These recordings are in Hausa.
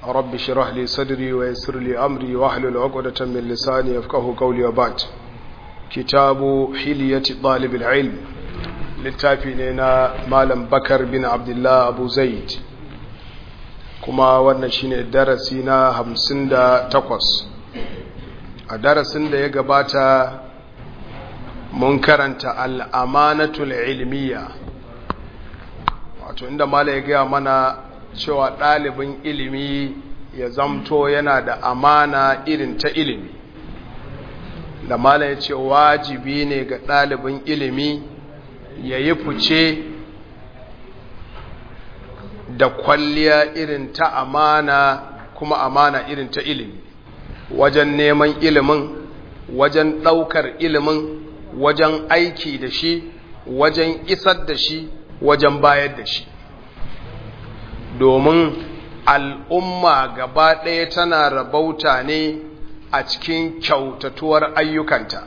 رب اشرح لي صدري ويسر لي أمري واحلل عقدة من لساني يفقه قولي وبعد كتاب حلية طالب العلم littafi ne na malam bakar bin abdullah abu zaid kuma wannan shine darasi na hamsin da takwas a darasin da ya gabata mun karanta al'amanatul ilmiya wato inda malam ya gaya mana cewa ɗalibin ilimi ya zamto yana da amana irin ta ilimi da malam ya ce wajibi ne ga ɗalibin ilimi ya yi fice da kwalliya irin ta amana kuma amana irin ta ilimi wajen neman ilimin wajen ɗaukar ilimin wajen aiki da shi wajen isar da shi wajen bayar da shi domin al'umma gaba ɗaya tana rabauta ne a cikin kyautatuwar ayyukanta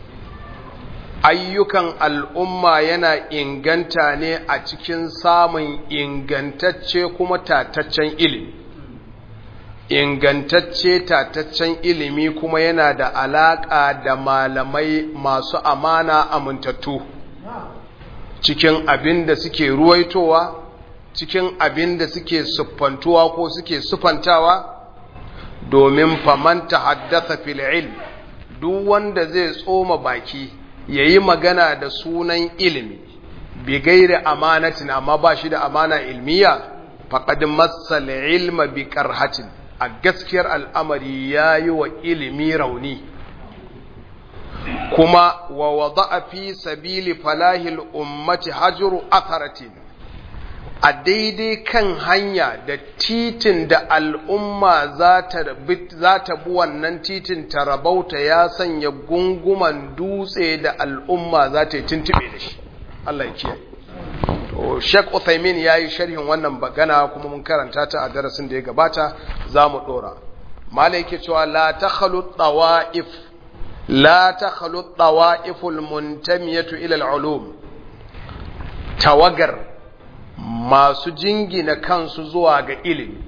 ayyukan al'umma yana inganta ne a cikin samun ingantacce kuma tataccen ilimi ingantacce tataccen ilimi kuma yana da alaƙa da malamai masu amana amintattu cikin abin da suke ruwaitowa cikin abin da suke siffantuwa ko suke siffantawa domin famanta haddasa fil ilm duk wanda zai tsoma baki ya yi magana da sunan ilimi bi gairi amanatin amma ba shi da amana ilmiya faƙadin matsal ilma bi ƙarhatin a gaskiyar al'amari ya yi wa ilimi rauni kuma wa wada a fi sabili falahil ummati hajjuru atharatin a daidai kan hanya da titin da al'umma za ta bi wannan titin ta rabauta ya sanya gunguman dutse da al'umma za ta yi tuntube da shi Allah ya kiyaye to Sheikh Uthaymeen yayi sharhin wannan bagana kuma mun karanta ta a darasin da ya gabata zamu dora malai yake cewa la takhlu tawaif la takhlu tawaiful muntamiyatu ila al-ulum tawagar masu jingina kansu zuwa ga ilimi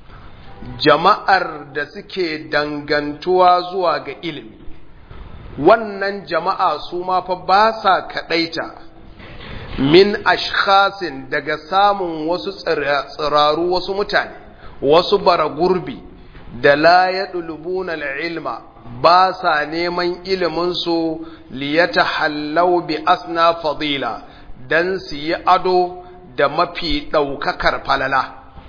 jama'ar da suke dangantuwa zuwa ga ilimi wannan jama'a su ma fa ba sa kaɗaita min ashkhasin daga samun wasu tsiraru wasu mutane wasu bara gurbi da la ya ɗulubuna ilma ba sa neman iliminsu liyata hallau bi asna fadila don su yi ado da mafi ɗaukakar falala,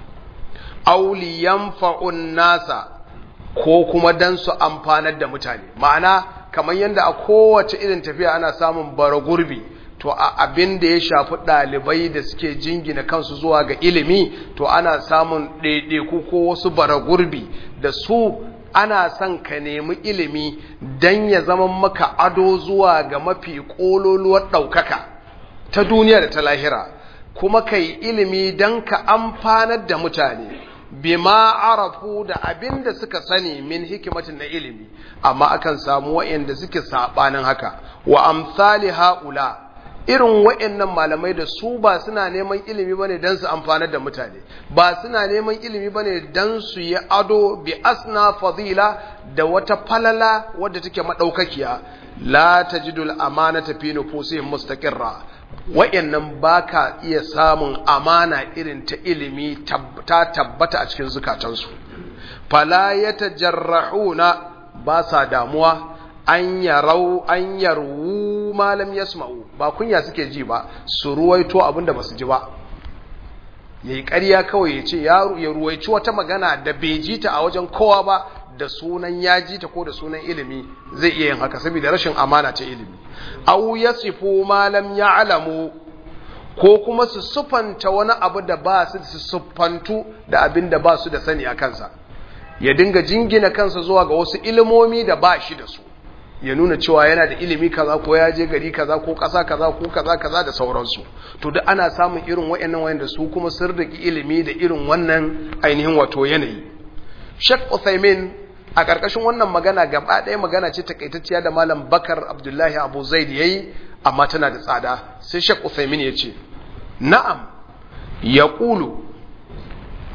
auliyan fa'un nasa ko kuma don su amfanar da mutane, ma'ana kamar yadda a kowace irin tafiya ana samun bara gurbi, to a abin da ya shafi ɗalibai da suke jingina kansu zuwa ga ilimi, to ana samun ɗaiɗaiku ko wasu bara gurbi da su ana son ka nemi ilimi don ya zama maka ado zuwa ga mafi ƙololuwar ɗaukaka ta duniya da ta lahira. kuma ka yi ilimi don ka amfanar da mutane bima arafu da abin da suka sani min hikimatin na ilimi amma akan samu wa'anda suke saɓanin haka wa amsali haula irin wa'annan malamai da su ba suna neman ilimi bane don su amfanar da mutane ba suna neman ilimi bane don su yi ado bi asna fadila da wata falala wadda take madaukakiya la tajidul amanata fi nufusihim mustaqirra wa'yannan ba ka iya samun amana irin ta ilimi ta tabbata a cikin zukatansu fala ya tajarrahuna ba sa damuwa an yarau an yarwu malam yasma'u ba kunya suke ji ba su ruwaito abinda ba su ji ba yayi ƙarya kawai ya ce ya ruwaici wata magana da bai ji ta a wajen kowa ba da sunan ya ji ta ko da sunan ilimi zai iya yin haka saboda rashin amana ta ilimi aw yasifu ma lam ya'lamu ko kuma su sufanta wani abu da ba su su sufantu da abin da ba su da sani a kansa ya dinga jingina kansa zuwa ga wasu ilimomi da ba shi da su ya nuna cewa yana da ilimi kaza ko ya je gari kaza ko ƙasa kaza ko kaza kaza da sauransu to duk ana samun irin wayannan wayanda su kuma sun riki ilimi da irin wannan ainihin wato yanayi Sheikh Uthaymeen a ƙarƙashin wannan magana gaba ɗaya magana ce takaitacciya da Malam Bakar Abdullahi Abu Zaid yayi amma tana da tsada sai Sheikh Uthaymeen ya ce na'am yaqulu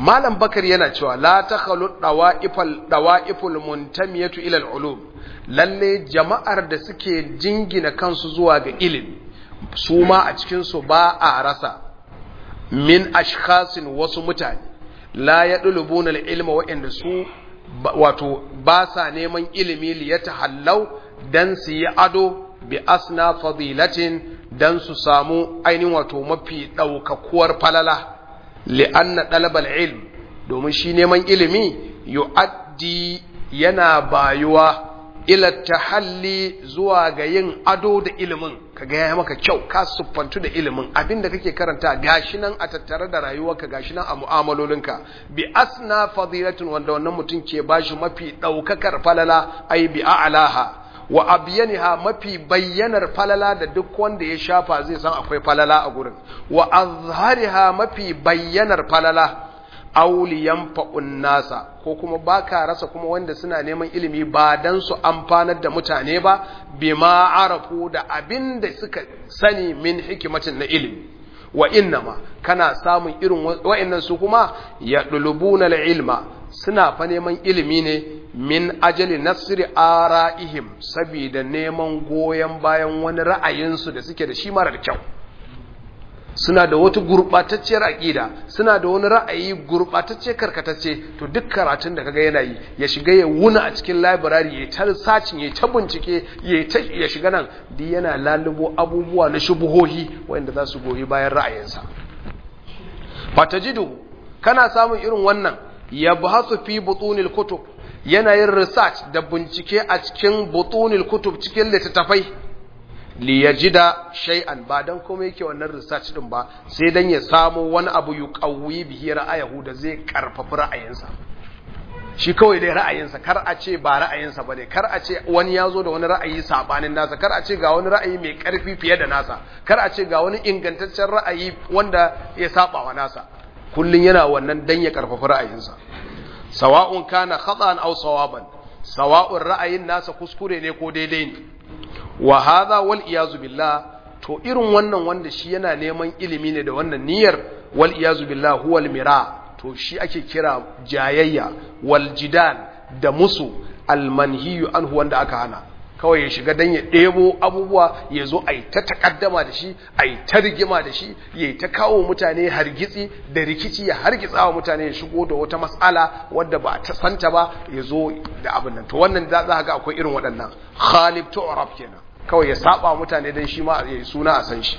malam bakar yana cewa la takhalu dawa'ifal dawa'iful muntamiyatu ila al-ulum lalle jama'ar da suke jingina kansu zuwa ga ilimi su ma a cikin su ba a rasa min ashkhasin wasu mutane la yadlubuna al-ilma wa'inda su wato ba sa neman ilimi li yatahallau dan su yi ado bi asna fadilatin dan su samu ainihin wato mafi ɗaukakuwar falala li'anna ɗalabal ilm domin shi neman ilimi yu'addi yana bayuwa ila tahalli zuwa ga yin ado da ilimin ka ga ya maka kyau ka siffantu da ilimin abinda kake karanta gashi nan a tattare da rayuwarka gashi nan a mu'amalolinka bi asna fadilatin wanda wannan mutum ke bashi mafi ɗaukakar falala ai bi a'laha wa abyaniha mafi bayyanar falala da duk wanda ya shafa zai san akwai falala a gurin wa azhariha mafi bayyanar falala auliyan fa'un nasa ko kuma baka rasa kuma wanda suna neman ilimi ba dan su amfanar da mutane ba bima arafu da abin da suka sani min hikimatin na ilimi wa innama kana samun irin wa'annan su kuma ya dulubuna ilma suna fa neman ilimi ne min ajali nasri ara'ihim saboda neman goyon bayan wani ra'ayinsu da suke da shi marar kyau suna da wata gurɓatacciyar aƙida suna da wani ra'ayi gurɓatacce karkatacce to duk karatun da kaga yana yi ya shiga ya wuna a cikin library ya ta sacin ya ta bincike ya shiga nan duk yana lalubo abubuwa na shubuhohi wanda za su goyi bayan ra'ayinsa fatajidu kana samun irin wannan ya bahasu fi butunil kutub yana yin research da bincike a cikin butunil kutub cikin littattafai li yajida shay'an ba dan komai yake wannan research din ba sai dan ya samu wani abu yuqawwi bihi ra'ayahu da zai karfafa ra'ayinsa shi kawai dai ra'ayinsa kar a ce ba ra'ayinsa bane kar a ce wani ya zo da wani ra'ayi sabanin nasa kar a ce ga wani ra'ayi mai karfi fiye da nasa kar a ce ga wani ingantaccen ra'ayi wanda ya saba wa nasa kullun yana wannan dan ya karfafa ra'ayinsa sawa'un kana khata'an aw sawaban sawa'un ra'ayin nasa kuskure ne ko daidai ne wa hadha wal iyazu billah to irin wannan wanda shi yana neman ilimi ne da wannan niyyar wal iyazu billah huwal mira to shi ake kira jayayya wal jidal da musu al manhiyu anhu wanda aka hana kawai ya shiga dan ya ɗebo abubuwa ya zo a yi ta takaddama da shi a yi ta rigima da shi ya yi ta kawo mutane hargitsi da rikici ya hargitsa wa mutane ya shigo da wata matsala wadda ba ta santa ba ya zo da abin nan to wannan za za ga akwai irin waɗannan khalib tu'rab kenan kawai ya saba mutane dan shi ma ya yi suna a san shi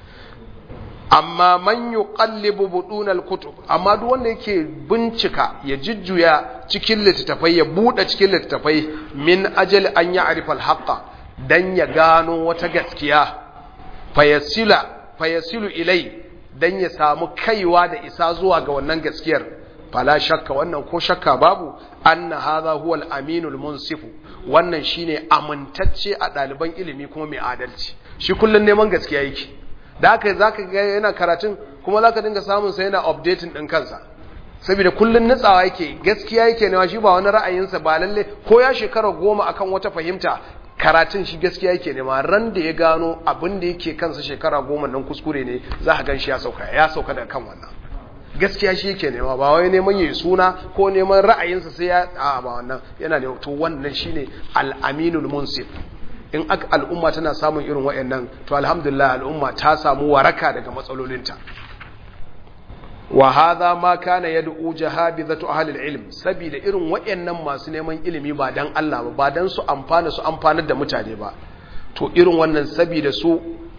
amma man yuqallibu budun al-kutub amma duk wanda yake bincika ya jujjuya cikin littattafai ya bude cikin littattafai min ajali an ya'rifa al-haqqa dan ya gano wata gaskiya fayasila fayasilu ilai dan ya samu kaiwa da isa zuwa ga wannan gaskiyar fala shakka wannan ko shakka babu anna hadha huwa al-aminu al-munsifu wannan shine amintacce a ɗaliban ilimi kuma mai adalci shi kullun neman gaskiya yake da haka za ka ga yana karatun kuma za ka dinga samun sa yana updating ɗin kansa saboda kullum nutsawa yake gaskiya yake nema shi ba wani ra'ayinsa ba lalle ko ya shekara goma akan wata fahimta karatun shi gaskiya yake nema ran da ya gano abin da yake kansa shekara goma nan kuskure ne za ka gan shi ya sauka ya sauka daga kan wannan gaskiya shi yake nema ba wai neman yayi suna ko neman ra'ayinsa sai ya a ba wannan yana ne to wannan shine al-aminul munsif in aka al'umma tana samun irin waɗannan to alhamdulillah al'umma ta samu waraka daga matsalolinta wa hadha ma kana yad'u jahabizatu ahli al-ilm saboda irin waɗannan masu neman ilimi ba dan Allah ba ba dan su amfana su amfanar da mutane ba to irin wannan saboda su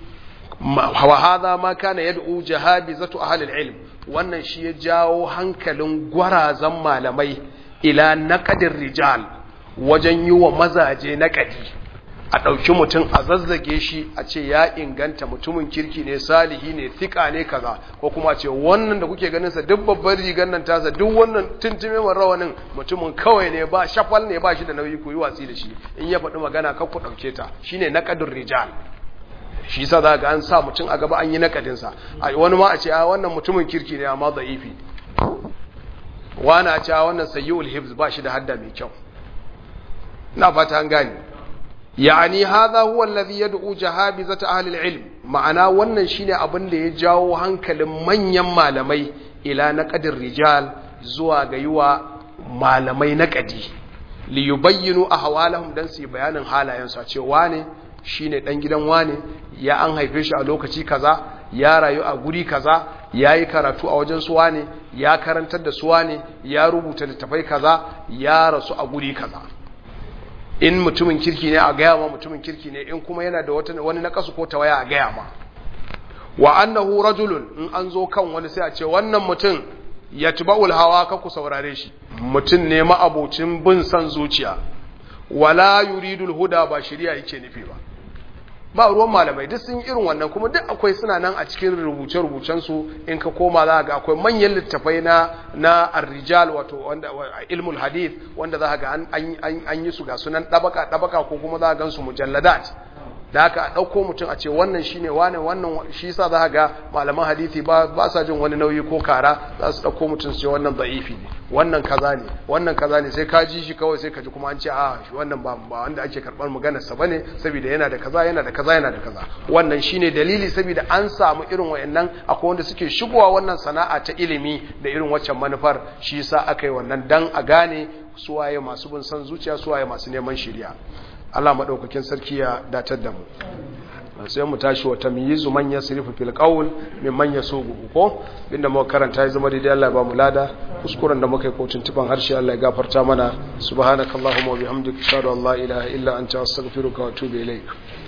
wa hadha ma kana yad'u jahabizatu ahli al-ilm wannan shi ya jawo hankalin gwarazan malamai ila naqadir rijal wajen yi wa mazaje naqadi a ɗauki mutum a zazzage shi a ce ya inganta mutumin kirki ne salihi ne thika ne kaza ko kuma ce wannan da kuke ganin sa duk babban rigar nan tasa duk wannan tuntume man rawanin mutumin kawai ne ba shafal ne ba shi da nauyi ku yi watsi da shi in ya faɗi magana kan ku ɗauke ta shine naqadur rijal shi yasa za ga an sa mutum a gaba an yi naqadin sa wani ma a ce a wannan mutumin kirki ne amma da'ifi wani a ce a wannan sayyul hibs ba shi da hadda mai kyau ina fata an gane يعني هذا هو الذي يدعو جهابزة أهل العلم ma'ana wannan shine abin da ya jawo hankalin manyan malamai ila naqadir rijal zuwa ga yiwa malamai na kadi li yubayyinu ahwalahum dan su bayanin halayen su a ce wane shine dan gidan wane ya an haife shi a lokaci kaza ya rayu a guri kaza yayi karatu a wajen su wane ya karantar da su wane ya rubuta littafai kaza ya rasu a guri kaza in mutumin kirki ne a gaya ma mutumin kirki ne in kuma yana da wani nakasu ko tawaya a gaya ma wa annahu rajulun in an zo kan wani sai a ce wannan mutum ya tuba'ul hawa ka ku saurare shi mutum ne ma'abocin bin san zuciya wala yuridul huda ba shari'a yake nufi ba ba ruwan malamai duk sun irin wannan kuma duk akwai suna nan a cikin rubuce-rubucen su in ka koma za ga akwai manyan littafai na na ar-rijal wato wanda ilmul hadith wanda za ga an an yi su ga sunan dabaka dabaka ko kuma za ga su mujalladat da haka a ɗauko mutum a ce wannan shi ne wane wannan shi sa za ga malaman hadithi ba sa jin wani nauyi ko kara za su ɗauko mutum su ce wannan za'ifi ne wannan kaza ne wannan kaza ne sai ka ji shi kawai sai ka ji kuma an ce a shi wannan ba ba wanda ake karɓar maganarsa ba ne saboda yana da kaza yana da kaza yana da kaza wannan shi ne dalili saboda an samu irin wayannan akwai wanda suke shigowa wannan sana'a ta ilimi da irin waccan manufar shi sa aka yi wannan dan a gane suwaye masu bin san zuciya suwaye masu neman shiriya Allah maɗaukakin sarki ya datar da mu sai mu tashi wa tamyizu man yasrifu fil qawl min man yasubu ko inda muka karanta ya zama daidai Allah ya ba mu lada kuskuren da muka yi kotun tuban harshe Allah ya gafarta mana subhanakallahumma wa bihamdika ashhadu an la ilaha illa anta astaghfiruka wa atubu ilaik